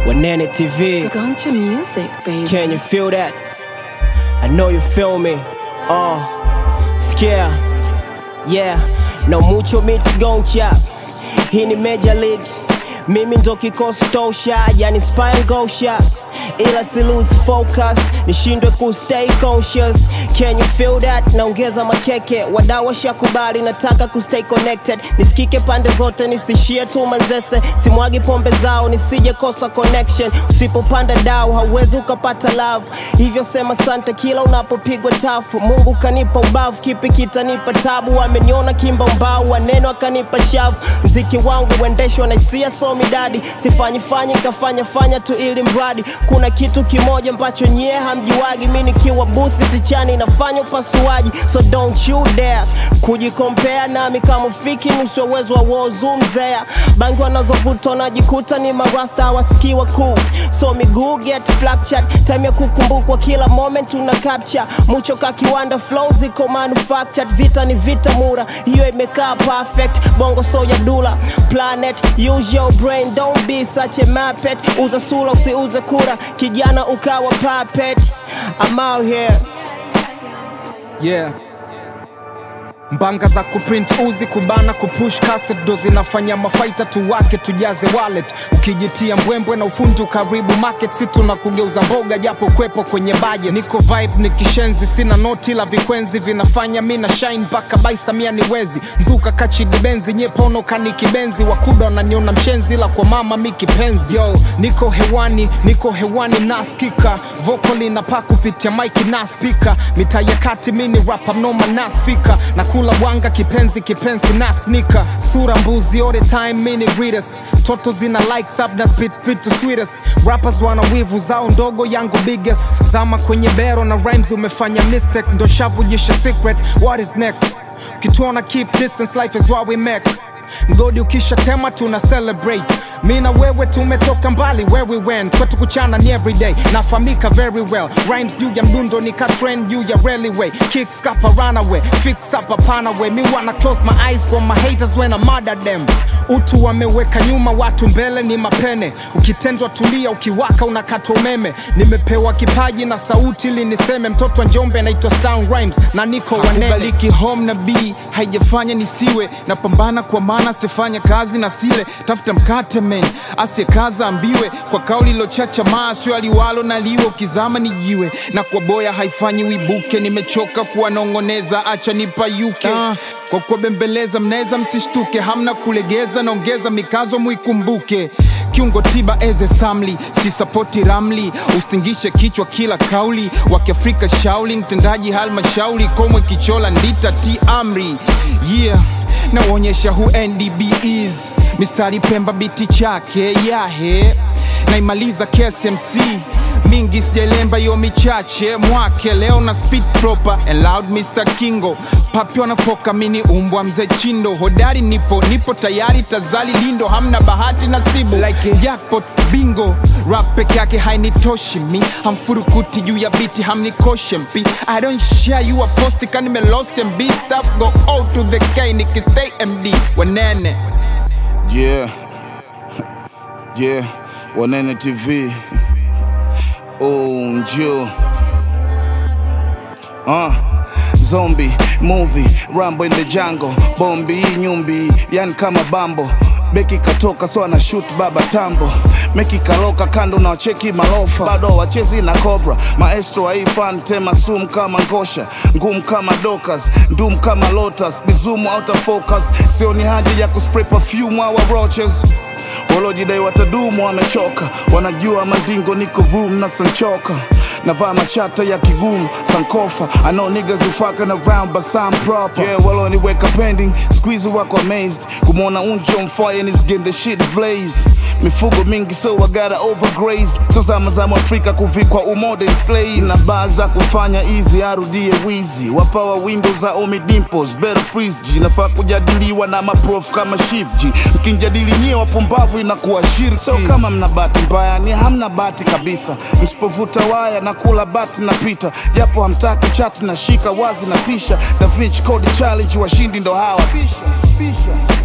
Wanene TV. Guncha music, baby. Can you feel that? I know you feel me. Oh, scare. Yeah, no mucho mix goncha. Hii ni Major League. Mimi ndo kikosi tosha, yani spine gosha. Ila si lose focus, nishindwe ku stay conscious. Can you feel that? Naongeza makeke, wadau washakubali, nataka ku stay connected. Nisikike pande zote, nisishie tu manzese. Simwagi pombe zao, nisije kosa connection. Usipopanda dau, hauwezi ukapata love. Hivyo sema sante kila unapopigwa tafu. Mungu kanipa ubavu, kipi kitanipa tabu? Ameniona kimba mbao, waneno akanipa shavu. Mziki wangu uendeshwa na hisia, so midadi. Sifanyi fanyi, kafanya fanya tu ili mradi. Kuna kitu kimoja ambacho nyie hamjuagi, mi nikiwa busi sichani nafanya upasuaji, so don't you dare kujikompea nami kama ufiki nusu ya uwezo wa wozu mzea. Bangi wanazovuta wanajikuta ni marasta hawasikii wakuu, so miguu get fractured, time ya kukumbukwa kila moment una capture mucho ka kiwanda flow ziko manufactured, vita ni vita mura, hiyo imekaa perfect, bongo so ya dula planet, use your brain, don't be such a muppet, uza sura usiuze kura, kijana ukawa puppet, I'm out here yeah mbanga za kuprint uzi kubana kupush cassette ndo zinafanya mafaita tuwake tujaze wallet ukijitia mbwembwe na ufundi ukaribu market si tuna kugeuza mboga japo kwepo kwenye budget niko vibe ni kishenzi sina noti la vikwenzi vinafanya mi na shine mpaka baisamia ni wezi mzuka kachidibenzi nyepono kani kibenzi wakuda wananiona mshenzi la kwa mama mi kipenzi yo niko hewani niko hewani naskika vokali napaa kupitia maiki na spika mitaa ya kati mini rapa mnoma nasfika na kula wanga kipenzi kipenzi na snika sura mbuzi all the time mini greatest toto zina likes up na spit fit to sweetest rappers wana wivu zao ndogo yangu biggest zama kwenye bero na rhymes umefanya mistake ndo shavujisha secret what is next ukituona keep distance life is what we make mgodi ukisha tema tuna celebrate mi na wewe tumetoka mbali where we went kwetu kuchana ni everyday nafamika very well rhymes juu ya mdundo ni ka trend juu ya railway kicks kapa runaway fix up hapana way mi wanna close my eyes kwa my haters when I murder them utu wameweka nyuma watu mbele ni mapene ukitendwa tulia ukiwaka unakata umeme nimepewa kipaji na sauti ili niseme mtoto wa njombe naitwa Stan Rhymes na niko wanene kubaliki home na b haijafanya nisiwe napambana kwa maana sifanya kazi na sile tafuta mkate men asiyekaza ambiwe kwa kauli lochacha masyo aliwalo na liwe ukizama ni jiwe na kwa boya haifanyi wibuke nimechoka kuwanong'oneza acha nipayuke ah, kwa kuwabembeleza mnaweza msishtuke hamna kulegeza naongeza mikazo muikumbuke kiungo tiba eze samli si sapoti ramli ustingishe kichwa kila kauli wakiafrika shauli mtendaji halmashauri komwe kichola ndita ti amri yeah naonyesha who ndb is mistari pemba biti chake yahe naimaliza ksmc mingi sijalemba yo michache mwake leo na speed proper and loud mr kingo papi wanafoka mini umbwa mzee chindo hodari nipo nipo tayari tazali lindo hamna bahati nasibu like a jackpot bingo rap peke yake hainitoshi mi hamfurukuti juu ya biti hamnikoshe mpi i don't share you a post kanime lost and be stuff go out to the k nikistay md wanene Yeah. Yeah. Wanene TV. Oh, njoo. Uh. Zombie movie Rambo in the jungle bombi hii nyumbi yani kama bambo beki katoka so ana shoot baba tambo meki kaloka kando na wacheki malofa bado wachezi na cobra maestro wa hii fan tema sum kama ngosha ngumu kama dokas ndum kama lotus ni zoom out of focus sioni haja ya kuspray perfume awa roaches walojidai watadumu wamechoka wanajua mandingo niko room na sanchoka navaa machata ya kigumu sankofa I know niggas who fucking around but some proper yeah waloniweka pending squeeze wako amazed kumwona unjo mfire and it's getting the shit blaze mifugo mingi so I gotta overgraze so zama za mwafrika kuvikwa umodern slave na baa za kufanya easy arudie wizi wapawa window za omi dimples better freeze g nafaa kujadiliwa na maprof kama shifji mkinjadili nyie wapumbavu inakuwa shirki so kama mna bahati mbaya ni hamna bahati kabisa msipovuta waya na kula bati na pita japo hamtaki chati na shika wazi na tisha da Vinci Code challenge washindi ndo hawa bisha, bisha.